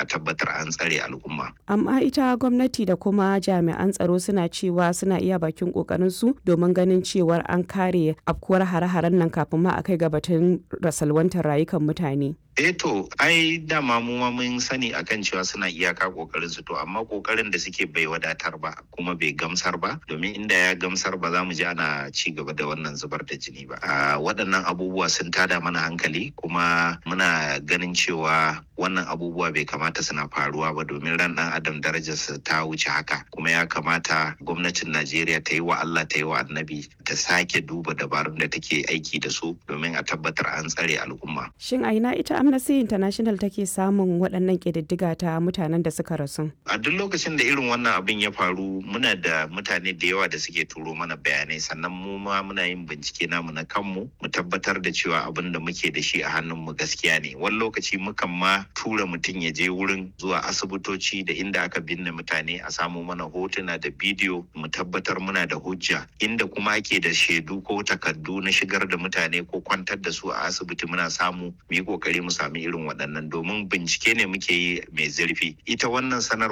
a tabbatar an tsare al'umma. Amma ita gwamnati da kuma jami'an tsaro suna cewa suna iya bakin su domin ganin cewar an kare afkuwar hare-haren nan kafin ma a kai ga batun rasalwantar rayukan mutane. eh to ai dama mu ma mun sani akan cewa suna iyaka kokarin su to amma kokarin da suke bai wadatar ba kuma bai gamsar ba domin inda ya gamsar ba za mu ji ana ci gaba da wannan zubar da jini ba a waɗannan abubuwa sun tada mana hankali kuma muna ganin cewa wannan abubuwa bai kamata suna faruwa ba domin ran ɗan adam darajarsa ta wuce haka kuma ya kamata gwamnatin najeriya ta yi wa allah ta yi wa annabi ta sake duba dabarun da take aiki da su domin a tabbatar an tsare al'umma Shin a ina ita Amnesty International take samun waɗannan ƙididdiga ta mutanen da suka rasu? a duk lokacin da irin wannan abin ya faru muna da mutane da yawa da suke turo mana bayanai sannan mu ma muna yin bincike namu na kanmu mu tabbatar da cewa abin da muke da shi a hannunmu gaskiya ne wani lokaci mukan ma tura mutum ya je wurin zuwa asibitoci da inda aka binne mutane a samu mana hotuna da bidiyo mu tabbatar muna da hujja inda kuma ake da shaidu ko takardu na shigar da mutane ko kwantar da su a asibiti muna samu mu yi kokari mu sami irin waɗannan domin bincike ne muke yi mai zurfi ita wannan sanar